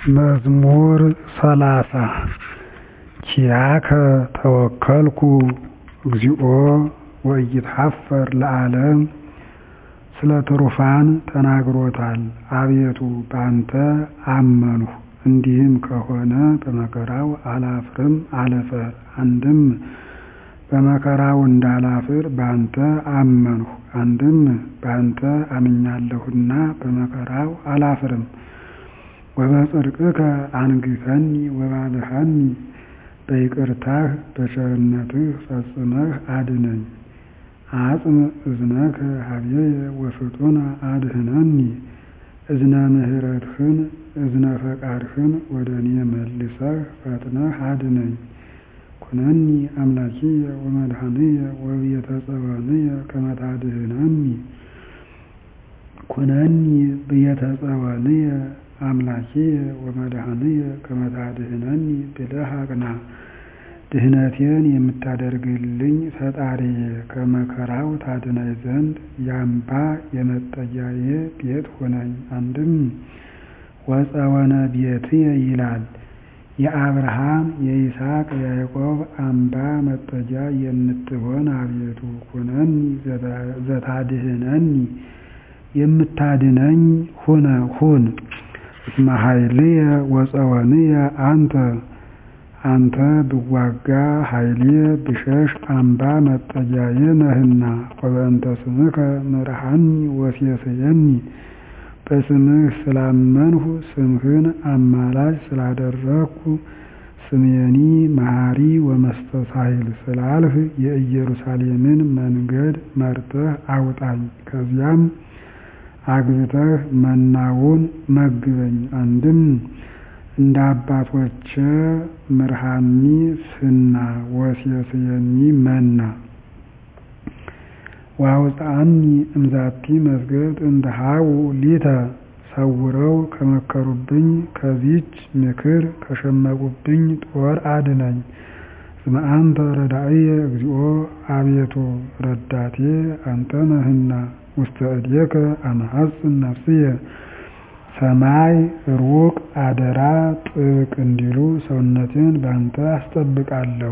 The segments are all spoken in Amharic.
መዝሙር ሰላሳ ኪያከ ተወከልኩ እግዚኦ ወኢይትኀፈር ለዓለም ስለ ትሩፋን ተናግሮታል አቤቱ ባንተ አመንሁ እንዲህም ከሆነ በመከራው አላፍርም አልፈር አንድም በመከራው እንዳላፍር ባንተ አመንሁ አንድም ባንተ አምኛለሁና በመከራው አላፍርም ወበጽድቅከ አንግሠኒ ወባልሐኒ በይቅርታህ በቸርነትህ ፈጽመህ አድነኝ አጽም እዝነከ ኀቤየ ወፍጡነ አድኅነኒ እዝነ ምሕረትህን እዝነ ፈቃድህን ወደ እኔ መልሰህ ፈጥነህ አድነኝ ኩነኒ አምላኪየ ወመድኃኒየ ወቤተ ጽዮንየ ከመ ታድኅነኒ ኩነኒ ቤተ ጽዮንየ አምላኪየ ወመድኃኒየ ከመ ታድኅነኒ ብለህ አቅና ድኅነቴን የምታደርግልኝ ፈጣሪዬ ከመከራው ታድነኝ ዘንድ የአምባ የመጠጊያዬ ቤት ሁነኝ አንድም ወፀወነ ቤትየ ይላል የአብርሃም የይስሐቅ የያዕቆብ አምባ መጠጊያ የምትሆን አቤቱ ኩነኒ ዘታድኅነኒ የምታድነኝ ሁን እስመ ኃይልየ ወፀወንየ አንተ አንተ ብዋጋ ኃይሌ ብሸሽ አምባ መጠጊያዬ ነህና ወበእንተ ስምከ ምርሐኒ ወሴስየኒ በስምህ ስላመንሁ ስምህን አማላጅ ስላደረግኩ ስሜኒ መሐሪ ወመስተሳሂል ስላልህ የኢየሩሳሌምን መንገድ መርጠህ አውጣኝ ከዚያም አግብተህ መናውን መግበኝ አንድም እንደ አባቶቼ ምርሐኒ ፍና ወሴስየኒ መና ወአውፅአኒ እምዛቲ መስገድ እንተ ኀዉ ሊተ ሰውረው ከመከሩብኝ ከዚች ምክር ከሸመቁብኝ ጦር አድነኝ እስመ አንተ ረዳኢየ እግዚኦ አቤቱ ረዳቴ አንተ ነህና ውስተ እዴከ አመሐጽን ነፍስየ ሰማይ ሩቅ አደራ ጥብቅ እንዲሉ ሰውነቴን ባንተ አስጠብቃለሁ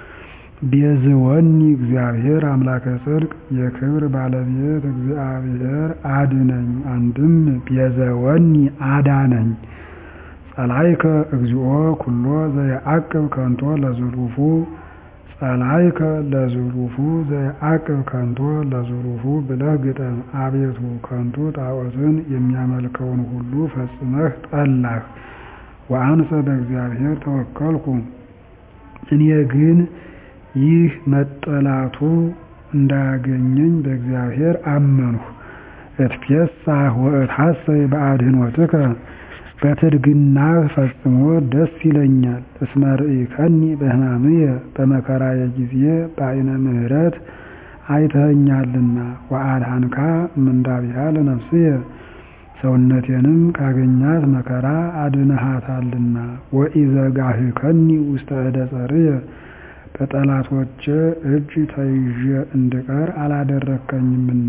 ቤዝወኒ እግዚአብሔር አምላከ ጽድቅ የክብር ባለቤት እግዚአብሔር አድነኝ አንድም ቤዘወኒ አዳነኝ ጸላይከ እግዚኦ ኩሎ ዘየዐቅብ ከንቶ ለዝሉፉ ጸላይከ ለዝሉፉ ዘየዐቅብ ከንቶ ለዝሉፉ ብለህ ግጠም አቤቱ ከንቱ ጣዖትን የሚያመልከውን ሁሉ ፈጽመህ ጠላህ ወአንሰ በእግዚአብሔር ተወከልኩ እኔ ግን ይህ መጠላቱ እንዳያገኘኝ በእግዚአብሔር አመንሁ እትፌሳህ ወእትሐሰይ በአድኅኖትከ በትድግናህ ፈጽሞ ደስ ይለኛል እስመ ርኢከኒ በሕማምየ በመከራዬ ጊዜ በዓይነ ምሕረት አይተኸኛልና ወአድኃንካ እምንዳቢሃ ለነፍስየ ሰውነቴንም ካገኛት መከራ አድነሃታልና ወኢዘጋህከኒ ውስተ እደ ጸርየ በጠላቶቼ እጅ ተይዤ እንድቀር አላደረግከኝምና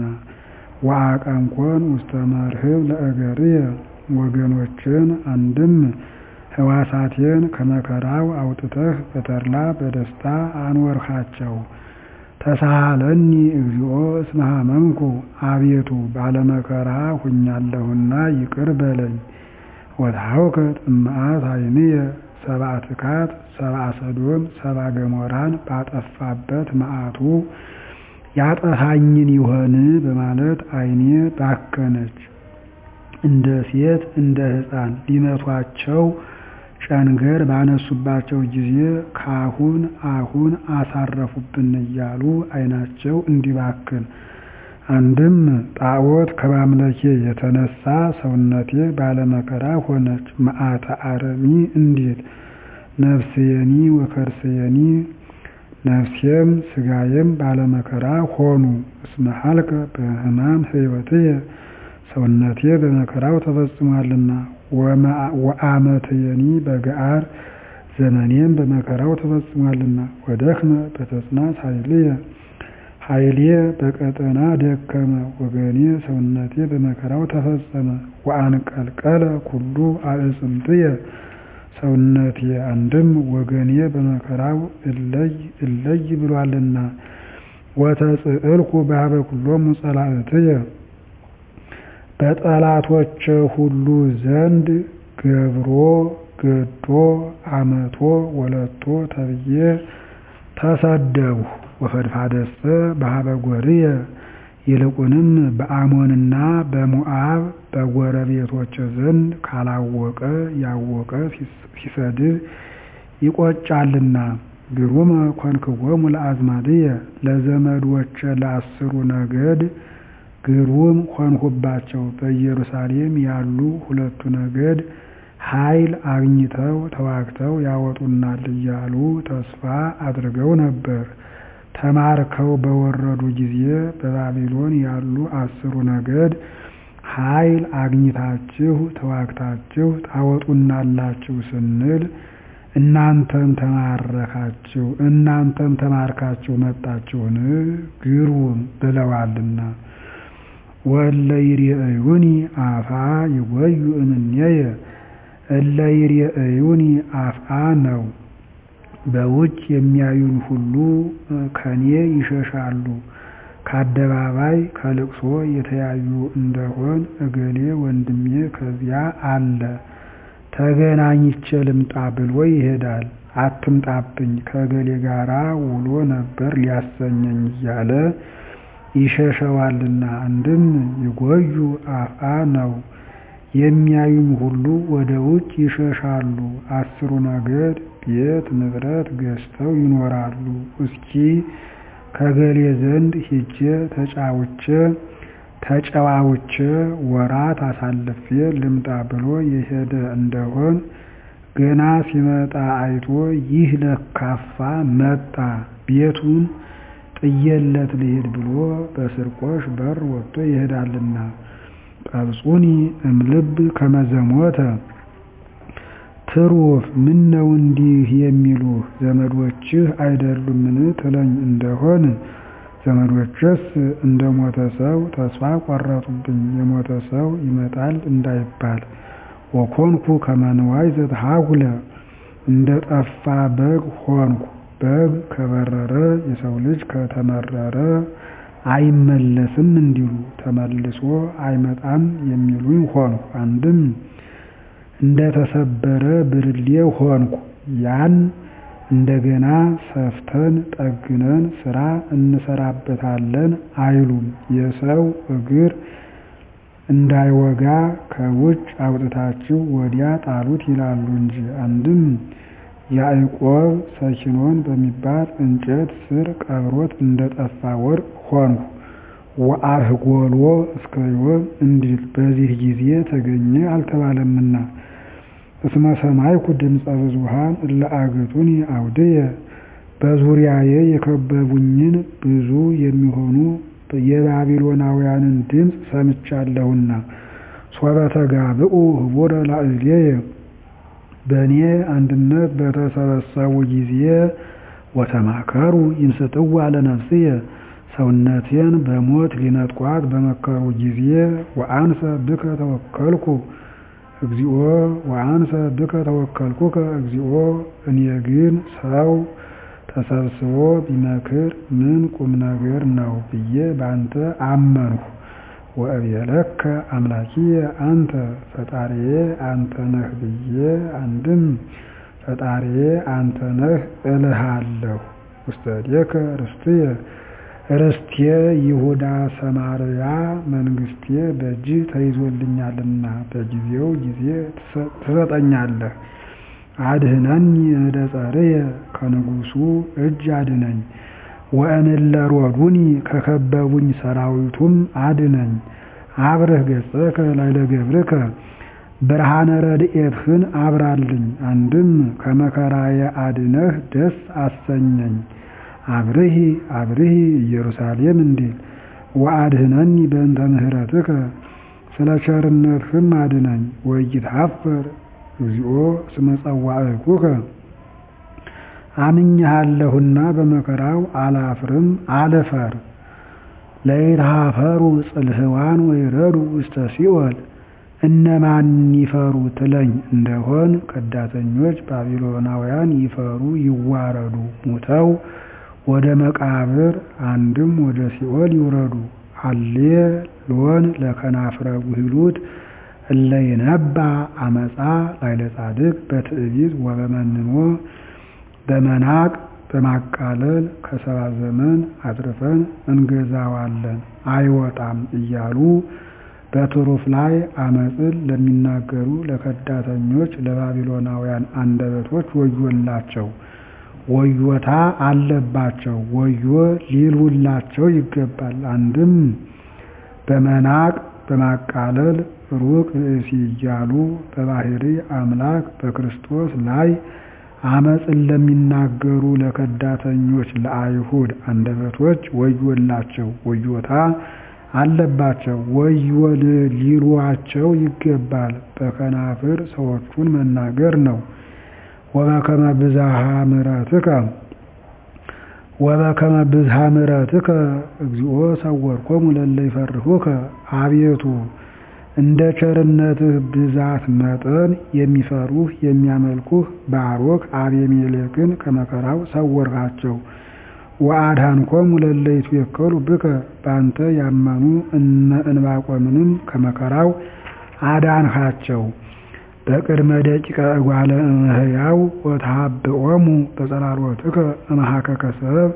ወአቀንኮን ውስተ መርህብ ለእገርየ ወገኖችን አንድም ሕዋሳቴን ከመከራው አውጥተህ በተድላ በደስታ አኖርሃቸው ተሳሃለኒ እግዚኦ እስመ ሐመምኩ አቤቱ ባለመከራ ሁኛለሁና ይቅር በለኝ ወተሐውከት እምአት ዓይንየ ሰብአ ትካት ሰብአ ሰዶም ሰብአ ገሞራን ባጠፋበት መዓቱ ያጠፋኝን ይሆን በማለት ዓይኔ ባከነች እንደ ሴት እንደ ሕፃን ሊመቷቸው ጨንገር ባነሱባቸው ጊዜ ካሁን አሁን አሳረፉብን እያሉ ዓይናቸው እንዲባክን አንድም ጣዖት ከማምለኬ የተነሳ ሰውነቴ ባለመከራ ሆነች መዓተ አረሚ እንዲል ነፍስየኒ ወከርስየኒ ነፍሴም ሥጋዬም ባለመከራ ሆኑ እስመ ሀልከ በሕማም ሕይወትየ ሰውነቴ በመከራው ተፈጽሟልና ወአመትየኒ በገአር ዘመኔም በመከራው ተፈጽሟልና ወደክመ በተጽናት ኃይልየ ኃይሌ በቀጠና ደከመ ወገኔ ሰውነቴ በመከራው ተፈጸመ። ወአንቀልቀለ ኩሉ አዕጽምትየ ሰውነቴ አንድም ወገኔ በመከራው እለይ እለይ ብሏልና። ወተጽዕልኩ በኀበ ኩሎሙ ጸላእትየ በጠላቶቼ ሁሉ ዘንድ ገብሮ ገዶ አመቶ ወለቶ ተብዬ ተሰደብሁ። ወፈድፋደሰ በኀበ ጎርየ ይልቁንም በአሞንና በሞዓብ በጎረቤቶቼ ዘንድ ካላወቀ ያወቀ ሲሰድብ ይቆጫልና። ግሩመ ኮንክዎሙ ለአዝማድየ ለዘመዶቼ ለአስሩ ነገድ ግሩም ሆንሁባቸው። በኢየሩሳሌም ያሉ ሁለቱ ነገድ ኃይል አግኝተው ተዋግተው ያወጡናል እያሉ ተስፋ አድርገው ነበር። ተማርከው በወረዱ ጊዜ በባቢሎን ያሉ አስሩ ነገድ ኃይል አግኝታችሁ ተዋግታችሁ ታወጡናላችሁ ስንል እናንተም ተማረካችሁ እናንተም ተማርካችሁ መጣችሁን ግሩም ብለዋልና። ወእለ ይሬእዩኒ አፍአ ይጎዩ እምኔየ እለ ይሬእዩኒ አፍአ ነው። በውጭ የሚያዩኝ ሁሉ ከኔ ይሸሻሉ። ከአደባባይ ከልቅሶ የተያዩ እንደሆን እገሌ ወንድሜ ከዚያ አለ ተገናኝቼ ልምጣ ብሎ ይሄዳል። አትምጣብኝ ከእገሌ ጋራ ውሎ ነበር ሊያሰኘኝ እያለ ይሸሸዋልና። አንድም ይጎዩ አፍአ ነው። የሚያዩኝ ሁሉ ወደ ውጭ ይሸሻሉ። አስሩ ነገድ ቤት ንብረት ገዝተው ይኖራሉ። እስኪ ከገሌ ዘንድ ሂጄ ተጫውቼ ተጨዋውቼ ወራት አሳልፌ ልምጣ ብሎ የሄደ እንደሆን ገና ሲመጣ አይቶ ይህ ለካፋ መጣ ቤቱን ጥየለት ልሂድ ብሎ በስርቆሽ በር ወጥቶ ይሄዳልና። ቀብጹኒ እምልብ ከመዘሞተ ትሩፍ ምነው እንዲህ የሚሉህ ዘመዶችህ አይደሉምን ትለኝ እንደሆን ዘመዶችስ እንደ ሞተ ሰው ተስፋ ቆረጡብኝ የሞተ ሰው ይመጣል እንዳይባል። ወኮንኩ ከመ ንዋይ ዘተሐጉለ እንደ ጠፋ በግ ሆንኩ። በግ ከበረረ የሰው ልጅ ከተመረረ አይመለስም እንዲሉ ተመልሶ አይመጣም የሚሉኝ ሆንኩ። አንድም እንደ ተሰበረ ብርሌ ሆንኩ። ያን እንደገና ሰፍተን ጠግነን ስራ እንሰራበታለን አይሉም። የሰው እግር እንዳይወጋ ከውጭ አውጥታችሁ ወዲያ ጣሉት ይላሉ እንጂ። አንድም ያዕቆብ ሰኪኖን በሚባል እንጨት ስር ቀብሮት እንደጠፋ ወርቅ ሆንሁ። ወአርኅጎሎ እስከ ዮም እንዲል በዚህ ጊዜ ተገኘ አልተባለምና። እስመ ሰማይኩ ድምፀ ብዙኃን እለ አግቱኒ አውድየ በዙሪያዬ የከበቡኝን ብዙ የሚሆኑ የባቢሎናውያንን ድምፅ ሰምቻለሁና። ሶበ ተጋብኡ ህቡረ ላዕሌየ በእኔ አንድነት በተሰበሰቡ ጊዜ ወተማከሩ ይምስጥዋ ለነፍስየ ሰውነቴን በሞት ሊነጥቋት በመከሩ ጊዜ ወአንሰ ብከ ተወከልኩ እግዚኦ ወአንሰ ብከ ተወከልኩከ እግዚኦ እኔ ግን ሰው ተሰብስቦ ቢመክር ምን ቁም ነገር ነው ብዬ ባንተ አመንሁ። ወእቤለከ አምላኪየ አንተ ፈጣሪዬ አንተ ነህ ብዬ አንድም ፈጣሪዬ አንተ ነህ እልሃለሁ። ውስተ እዴከ ርስትየ ርስቴ ይሁዳ ሰማርያ መንግስቴ በእጅህ ተይዞልኛልና በጊዜው ጊዜ ትሰጠኛለህ። አድህነኒ እደ ጸርየ ከንጉሱ እጅ አድነኝ። ወእምእለ ሮዱኒ ከከበቡኝ ሰራዊቱም አድነኝ። አብርህ ገጸከ ላዕለ ገብርከ ብርሃነ ረድኤትህን አብራልኝ። አንድም ከመከራዬ አድነህ ደስ አሰኘኝ። አብርሂ አብርሂ ኢየሩሳሌም እንዲል ወአድህነኒ በእንተ ምህረትከ ስለ ቸርነትህም አድነኝ። ወኢይትኀፈር እግዚኦ እስመ ጸዋዕኩከ አምኜሃለሁና በመከራው አላፍርም አልፈር። ለይትሃፈሩ ጽልህዋን ወይረዱ ውስተ ሲኦል እነማን ይፈሩ ትለኝ እንደሆን ከዳተኞች ባቢሎናውያን ይፈሩ ይዋረዱ ሙተው ወደ መቃብር አንድም ወደ ሲኦል ይውረዱ። አሌ ሎን ለከናፍረ ጉሂሉት እለ ይነባ አመፃ ላይለ ጻድቅ በትዕቢት ወበመንኖ በመናቅ በማቃለል ከሰባ ዘመን አትርፈን እንገዛዋለን አይወጣም እያሉ በትሩፍ ላይ አመፅን ለሚናገሩ ለከዳተኞች ለባቢሎናውያን አንደበቶች ወዮላቸው፣ ወዮታ አለባቸው፣ ወዮ ሊሉላቸው ይገባል። አንድም በመናቅ በማቃለል ሩቅ ብእሲ እያሉ በባህሪ አምላክ በክርስቶስ ላይ አመፅን ለሚናገሩ ለከዳተኞች ለአይሁድ አንደበቶች ወዮላቸው፣ ወዮታ አለባቸው፣ ወዮ ሊሏቸው ይገባል። በከናፍር ሰዎቹን መናገር ነው። ወበከመ ብዝሃ ምሕረትከ ወበከመ ብዝሃ ምሕረትከ እግዚኦ ሰወርኮሙ ለእለ ይፈርሁከ አቤቱ እንደ ቸርነትህ ብዛት መጠን የሚፈሩህ የሚያመልኩህ ባሮክ አቤሜሌክን ከመከራው ሰወርካቸው። ወአድኃንኮሙ ለእለ ይትዌከሉ ብከ በአንተ ያመኑ እነ ዕንባቆምንም ከመከራው አዳንሃቸው። በቅድመ ደቂቀ እጓለ እመሕያው ወተሃብኦሙ በጸላሎትከ እምኀከከ ሰብእ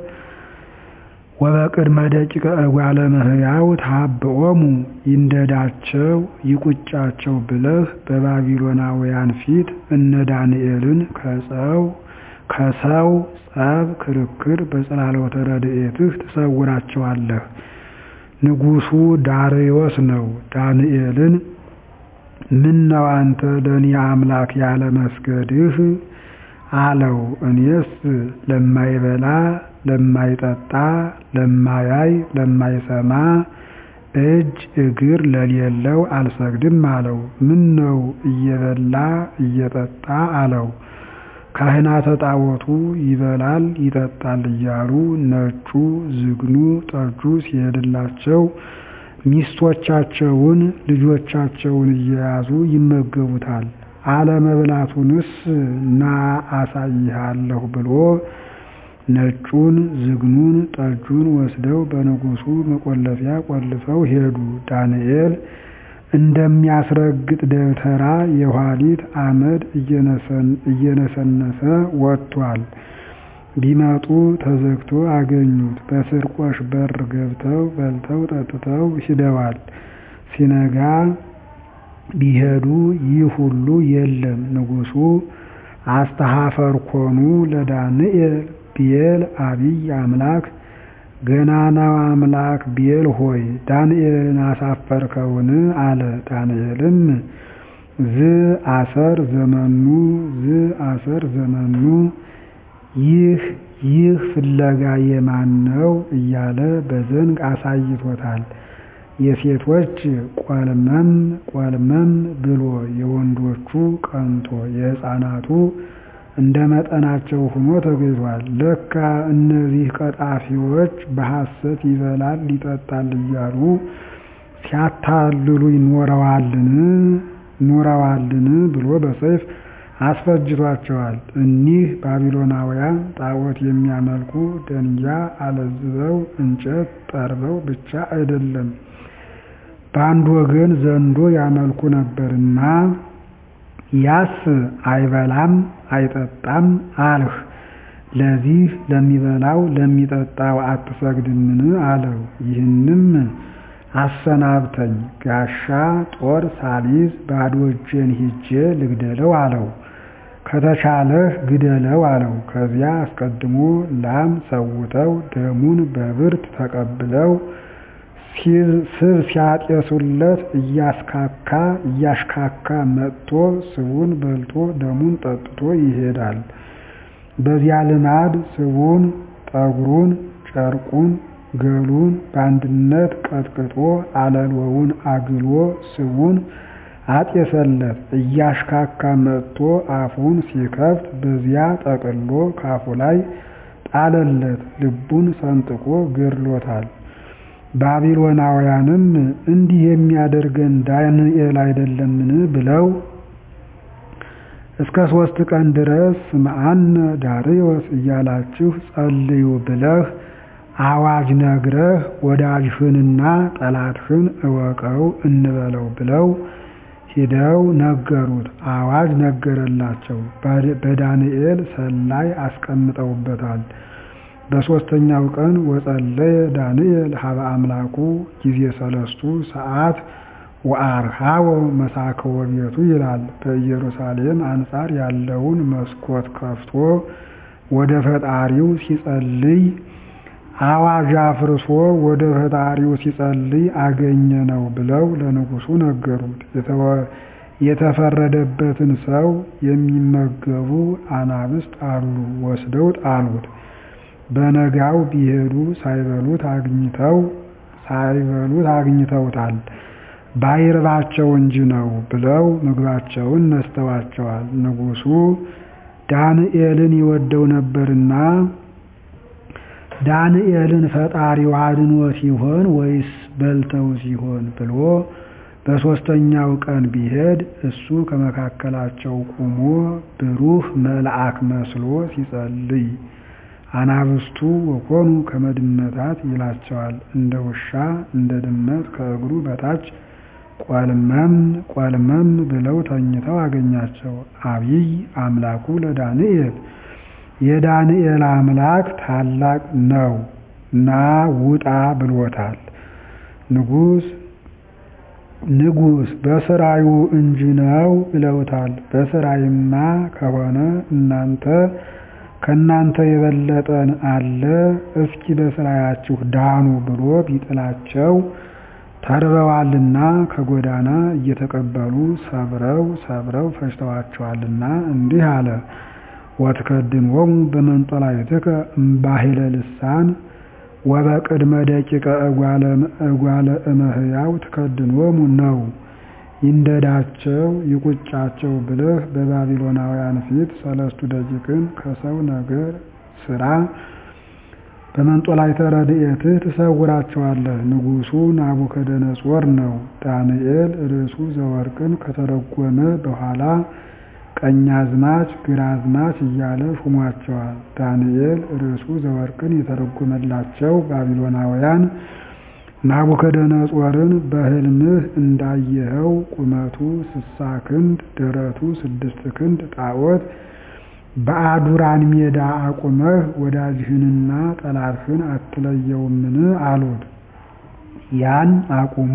ወበቅድመ ደቂቀ እጓለ እመሕያው ተሃብኦሙ ይንደዳቸው ይቁጫቸው ብለህ በባቢሎናውያን ፊት እነ ዳንኤልን ከሰው ከሰው ጸብ ክርክር በጸላሎተ ረድኤትህ ትሰውራቸዋለህ። ንጉሡ ዳርዮስ ነው ዳንኤልን ምነው አንተ ለእኔ አምላክ ያለ መስገድህ አለው። እኔስ ለማይበላ ለማይጠጣ ለማያይ ለማይሰማ እጅ እግር ለሌለው አልሰግድም አለው። ምነው እየበላ እየጠጣ አለው። ካህናተ ጣዖቱ ይበላል ይጠጣል እያሉ ነጩ ዝግኑ ጠጁ ሲሄድላቸው ሚስቶቻቸውን ልጆቻቸውን እየያዙ ይመገቡታል። አለመብላቱንስ ና አሳይሃለሁ ብሎ ነጩን ዝግኑን ጠጁን ወስደው በንጉሡ መቆለፊያ ቆልፈው ሄዱ። ዳንኤል እንደሚያስረግጥ ደብተራ የኋሊት አመድ እየነሰነሰ ወጥቷል። ቢመጡ ተዘግቶ አገኙት። በስርቆሽ በር ገብተው በልተው ጠጥተው ሂደዋል። ሲነጋ ቢሄዱ ይህ ሁሉ የለም። ንጉሡ አስተኀፈርኮኑ ለዳንኤል ብዔል አቢይ አምላክ ገናናው አምላክ ብዔል ሆይ ዳንኤልን አሳፈርከውን? አለ። ዳንኤልም ዝ አሰር ዘመኑ ዝ አሰር ዘመኑ ይህ ይህ ፍለጋ የማን ነው እያለ በዘንግ አሳይቶታል። የሴቶች ቆልመም ቆልመም ብሎ የወንዶቹ ቀንቶ የሕፃናቱ እንደ መጠናቸው ሆኖ ተገኝቷል። ለካ እነዚህ ቀጣፊዎች በሐሰት ይበላል ይጠጣል እያሉ ሲያታልሉ ይኖረዋልን ኖረዋልን ብሎ በሰይፍ አስፈጅቷቸዋል። እኒህ ባቢሎናውያን ጣዖት የሚያመልኩ ደንጊያ አለዝበው እንጨት ጠርበው ብቻ አይደለም በአንድ ወገን ዘንዶ ያመልኩ ነበርና ያስ አይበላም አይጠጣም አልህ። ለዚህ ለሚበላው ለሚጠጣው አትሰግድምን? አለው። ይህንም አሰናብተኝ ጋሻ ጦር ሳሊዝ ባዶ እጄን ሂጄ ልግደለው አለው። ከተቻለህ ግደለው አለው። ከዚያ አስቀድሞ ላም ሰውተው ደሙን በብርት ተቀብለው ስብ ሲያጤሱለት እያስካካ እያሽካካ መጥቶ ስቡን በልቶ ደሙን ጠጥቶ ይሄዳል። በዚያ ልማድ ስቡን፣ ጠጉሩን፣ ጨርቁን፣ ገሉን በአንድነት ቀጥቅጦ አለልወውን አግሎ ስቡን አጤሰለት። እያሽካካ መጥቶ አፉን ሲከፍት በዚያ ጠቅሎ ካፉ ላይ ጣለለት። ልቡን ሰንጥቆ ገድሎታል። ባቢሎናውያንም እንዲህ የሚያደርገን ዳንኤል አይደለምን ብለው እስከ ሦስት ቀን ድረስ ስምዐነ ዳርዮስ እያላችሁ ጸልዩ ብለህ አዋጅ ነግረህ ወዳጅህንና ጠላትህን እወቀው እንበለው ብለው ሂደው ነገሩት። አዋጅ ነገረላቸው። በዳንኤል ሰላይ አስቀምጠውበታል። በሦስተኛው ቀን ወጸለየ ዳንኤል ሀበ አምላኩ ጊዜ ሰለስቱ ሰዓት ወአርሃወ መሳከወ ቤቱ ይላል። በኢየሩሳሌም አንጻር ያለውን መስኮት ከፍቶ ወደ ፈጣሪው ሲጸልይ አዋጅ አፍርሶ ወደ ፈጣሪው ሲጸልይ አገኘ ነው ብለው ለንጉሡ ነገሩት። የተፈረደበትን ሰው የሚመገቡ አናብስት አሉ፣ ወስደው ጣሉት። በነጋው ቢሄዱ ሳይበሉት አግኝተው ሳይበሉት አግኝተውታል። ባይርባቸው እንጂ ነው ብለው ምግባቸውን ነስተዋቸዋል። ንጉሡ ዳንኤልን ይወደው ነበርና ዳንኤልን ፈጣሪው አድኖት ይሆን ወይስ በልተው ሲሆን ብሎ በሦስተኛው ቀን ቢሄድ እሱ ከመካከላቸው ቆሞ ብሩህ መልአክ መስሎ ሲጸልይ አናብስቱ ወኮኑ ከመድመታት ይላቸዋል። እንደ ውሻ እንደ ድመት ከእግሩ በታች ቆልመም ቆልመም ብለው ተኝተው አገኛቸው። አብይ አምላኩ ለዳንኤል የዳንኤል አምላክ ታላቅ ነው ና ውጣ ብሎታል። ንጉሥ ንጉሥ በስራዩ እንጂ ነው ብለውታል። በስራይማ ከሆነ እናንተ ከእናንተ የበለጠን አለ እስኪ በስራያችሁ ዳኑ ብሎ ቢጥላቸው ተርበዋልና ከጎዳና እየተቀበሉ ሰብረው ሰብረው ፈጅተዋቸዋልና እንዲህ አለ። ወትከድንዎሙ በመንጦላዕትከ እምባሕለ ልሳን ወበቅድመ ደቂቀ እጓለ እመሕያው ትከድንዎሙ ነው። ይንደዳቸው ይቁጫቸው ብለህ በባቢሎናውያን ፊት ሰለስቱ ደቂቅን ከሰው ነገር ስራ በመንጦላዕተ ረድኤትህ ትሰውራቸዋለህ። ንጉሡ ናቡከደነጾር ነው። ዳንኤል ርዕሱ ዘወርቅን ከተረጎመ በኋላ ቀኛዝማች ግራዝማች እያለ ሹሟቸዋል። ዳንኤል ርዕሱ ዘወርቅን የተረጎመላቸው ባቢሎናውያን ናቡከደነጾርን በሕልምህ እንዳየኸው ቁመቱ ስሳ ክንድ ደረቱ ስድስት ክንድ ጣዖት በአዱራን ሜዳ አቁመህ ወዳጅህንና ጠላትህን አትለየውምን? አሉት። ያን አቁሞ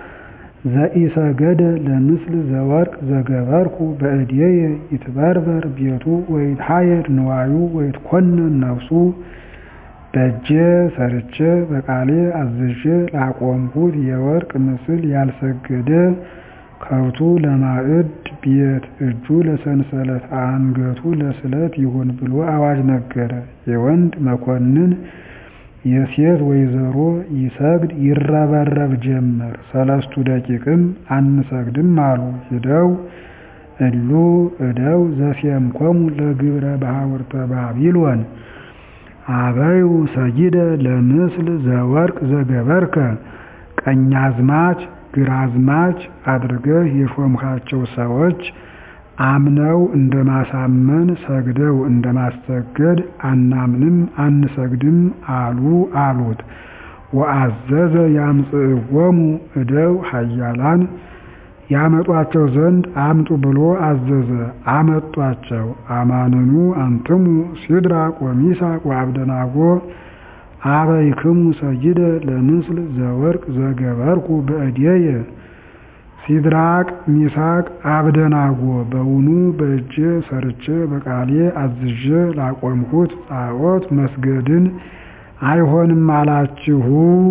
ዘኢሰገደ ለምስል ዘወርቅ ዘገበርኩ በእድየ ይትበርበር ቤቱ ወይትሐየድ ንዋዩ ወይትኮነን ነፍሱ በእጄ ሰርቼ በቃሌ አዝዤ ላቆምሁት የወርቅ ምስል ያልሰገደ ከብቱ ለማዕድ ቤት እጁ ለሰንሰለት አንገቱ ለስለት ይሁን ብሎ አዋጅ ነገረ። የወንድ መኮንን የሴት ወይዘሮ ይሰግድ ይረበረብ ጀመር። ሰለስቱ ደቂቅም አንሰግድም አሉ። ሂደው እሉ እደው ዘሴምኮሙ ለግብረ ባሕውርተ ባቢሎን አበዩ ሰጊደ ለምስል ዘወርቅ ዘገበርከ ቀኛዝማች ግራዝማች አድርገህ የሾምካቸው ሰዎች አምነው እንደማሳመን ሰግደው እንደማሰገድ አናምንም አንሰግድም አሉ አሉት። ወአዘዘ ያምጽእዎሙ እደው ኃያላን ያመጧቸው ዘንድ አምጡ ብሎ አዘዘ። አመጧቸው። አማንኑ አንትሙ ሲድራቅ ወሚሳቅ ወአብደናጎ አበይክሙ ሰጊደ ለምስል ዘወርቅ ዘገበርኩ በእድየ ሲድራቅ ሚሳቅ አብደናጎ በውኑ በእጄ ሰርቼ በቃሌ አዝዤ ላቆምኩት ጣዖት መስገድን አይሆንም አላችሁ።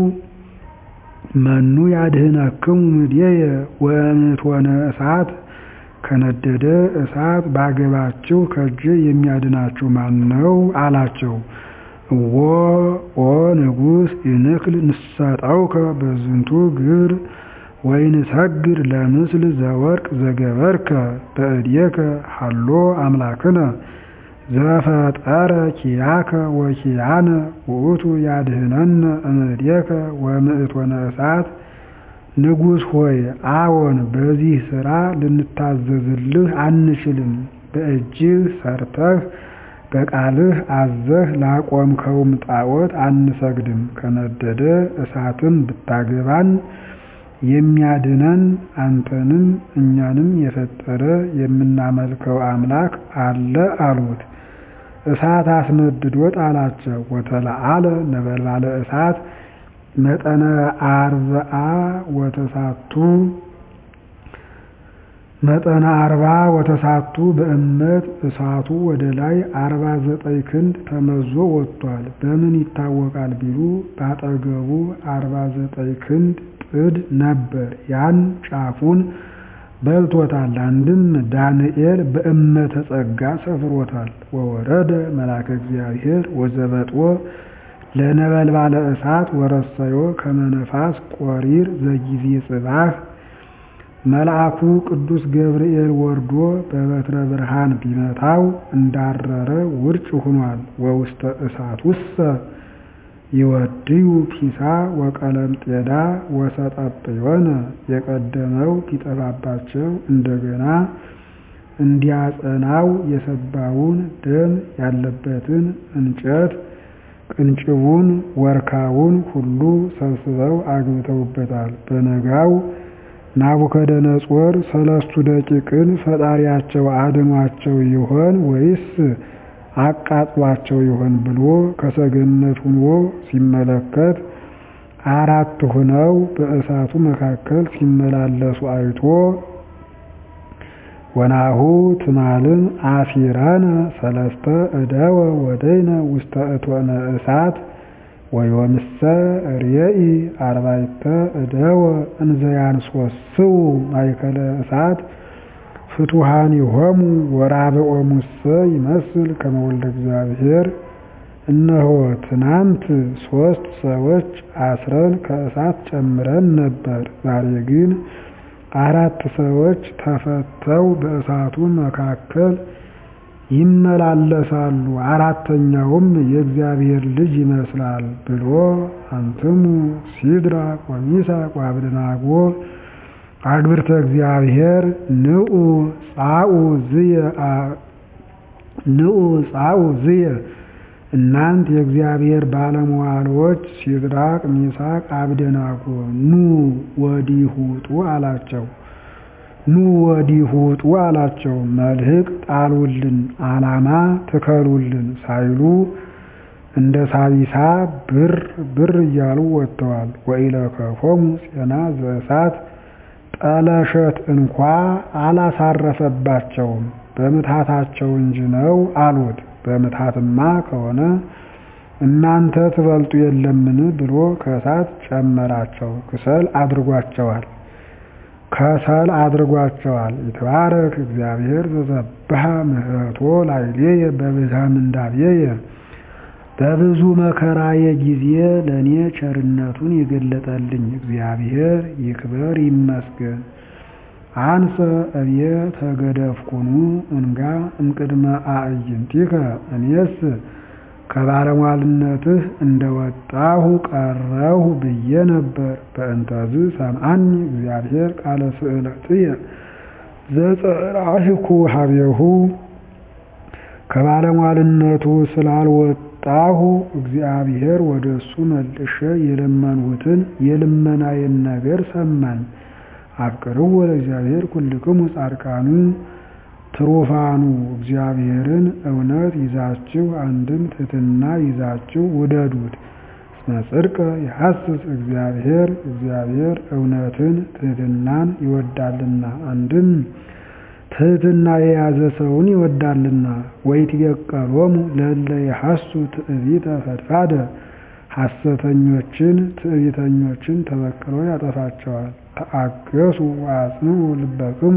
መኑ ያድህነክሙ እምኔየ ወእምእቶነ እሳት ከነደደ እሳት ባገባችሁ ከእጄ የሚያድናችሁ ማን ነው? አላቸው። እዎ ኦ ንጉሥ ይንክል ንሰጠውከ በዝንቱ ግብር ወይንሰግድ ለምስል ዘወርቅ ዘገበርከ በእድየከ ሀሎ አምላክነ ዘፈጠረ ኪያከ ወኪያነ ውእቱ ያድህነነ እምእዴከ ወምእቶነ እሳት ንጉሥ ሆይ አዎን በዚህ ሥራ ልንታዘዝልህ አንችልም በእጅህ ሰርተህ በቃልህ አዘህ ላቆምከውም ጣዖት አንሰግድም ከነደደ እሳትም ብታገባን የሚያድነን አንተንም እኛንም የፈጠረ የምናመልከው አምላክ አለ አሉት። እሳት አስነድዶ ጣላቸው። ወተለዓለ ነበልባለ እሳት መጠነ አርብዓ ወተሳቱ መጠነ አርባ ወተሳቱ በእመት እሳቱ ወደ ላይ አርባ ዘጠኝ ክንድ ተመዞ ወጥቷል። በምን ይታወቃል ቢሉ ባጠገቡ አርባ ዘጠኝ ክንድ ጥድ ነበር። ያን ጫፉን በልቶታል። አንድም ዳንኤል በእመተ ጸጋ ሰፍሮታል። ወወረደ መልአከ እግዚአብሔር ወዘበጥዎ ለነበልባለ እሳት ወረሰዮ ከመነፋስ ቆሪር ዘጊዜ ጽባህ መልአኩ ቅዱስ ገብርኤል ወርዶ በበትረ ብርሃን ቢመታው እንዳረረ ውርጭ ሆኗል። ወውስተ እሳት ውሰ ይወድዩ ፒሳ ወቀለምጤዳ ወሰጠጵዮነ የቀደመው ቢጠፋባቸው እንደገና እንዲያጸናው የሰባውን ደም ያለበትን እንጨት ቅንጭቡን ወርካውን ሁሉ ሰብስበው አግብተውበታል። በነጋው ናቡከደነጾር ሰለስቱ ደቂቅን ፈጣሪያቸው አድኗቸው ይሆን ወይስ አቃጥሏቸው ይሆን ብሎ ከሰገነት ሁኖ ሲመለከት አራት ሁነው በእሳቱ መካከል ሲመላለሱ አይቶ ወናሁ ትማልም አሲራነ ሰለስተ እደወ ወደይነ ውስተ እቶነ እሳት ወዮምሰ ርየኢ አርባዕተ እደወ እንዘያንሶስው ማእከለ እሳት ፍቱሃኒሆሙ ወራብዖሙሰ ይመስል ከመ ወልደ እግዚአብሔር። እነሆ ትናንት ሦስት ሰዎች አስረን ከእሳት ጨምረን ነበር። ዛሬ ግን አራት ሰዎች ተፈተው በእሳቱ መካከል ይመላለሳሉ። አራተኛውም የእግዚአብሔር ልጅ ይመስላል ብሎ አንትሙ ሲድራቅ ወሚሳቅ ወአብደናጎ አግብርተ እግዚአብሔር ንዑ ጻኡ ዝየ ንዑ ጻኡ ዝየ እናንት የእግዚአብሔር ባለመዋሎች ሲድራቅ ሚሳቅ አብደናጎ ኑ ወዲህ ውጡ አላቸው። ኑ ወዲህ ውጡ አላቸው። መልህቅ ጣሉልን፣ ዓላማ ትከሉልን ሳይሉ እንደ ሳቢሳ ብር ብር እያሉ ወጥተዋል። ወኢለከፎሙ ፄና ዘእሳት ጠለሸት እንኳ አላሳረፈባቸውም በምትሃታቸው እንጂ ነው አሉት። በምትሃትማ ከሆነ እናንተ ትበልጡ የለምን ብሎ ከእሳት ጨመራቸው። ክሰል አድርጓቸዋል ከሰል አድርጓቸዋል። ይትባረክ እግዚአብሔር ዘሰብሐ ምህረቶ ላዕሌየ በብዝኃ ምንዳቤየ በብዙ መከራዬ ጊዜ ለእኔ ቸርነቱን የገለጠልኝ እግዚአብሔር ይክበር ይመስገን። አንሰ እብየ ተገደፍኩኑ እንጋ እምቅድመ አዕይንቲከ እኔስ ከባለሟልነትህ እንደወጣሁ ቀረሁ ብዬ ነበር። በእንተዝ ሰምዐኒ እግዚአብሔር ቃለ ስእለትየ ዘጸራህኩ ሀቤሁ ከባለሟልነቱ ስላልወጣሁ እግዚአብሔር ወደ እሱ መልሼ የለመንሁትን የልመናዬን ነገር ሰማኝ። አፍቅርዎ ለእግዚአብሔር ኩልክሙ ጻድቃኑ ትሩፋኑ እግዚአብሔርን እውነት ይዛችሁ አንድም ትሕትና ይዛችሁ ውደዱት። እስመ ጽድቀ ይሐስስ እግዚአብሔር እግዚአብሔር እውነትን ትሕትናን ይወዳልና አንድም ትሕትና የያዘ ሰውን ይወዳልና። ወይትበቀሎሙ ለእለ ይሐሱ ትዕቢተ ፈድፋደ ሐሰተኞችን ትዕቢተኞችን ተበቅሎ ያጠፋቸዋል። ተአገሱ ወአጽንዑ ልበክሙ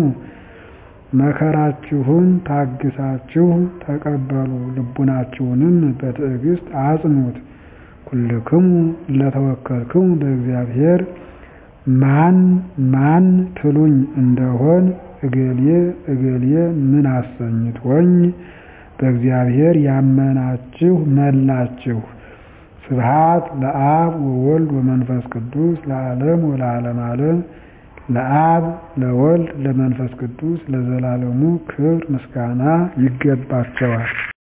መከራችሁን ታግሳችሁ ተቀበሉ፣ ልቡናችሁንም በትዕግስት አጽኑት። ኩልክሙ ለተወከልክሙ በእግዚአብሔር ማን ማን ትሉኝ እንደሆን እገሌ እገሌ ምን አሰኝቶኝ በእግዚአብሔር ያመናችሁ መላችሁ። ስብሐት ለአብ ወወልድ ወመንፈስ ቅዱስ ለዓለም ወለዓለመ ዓለም። ለአብ ለወልድ ለመንፈስ ቅዱስ ለዘላለሙ ክብር ምስጋና ይገባቸዋል።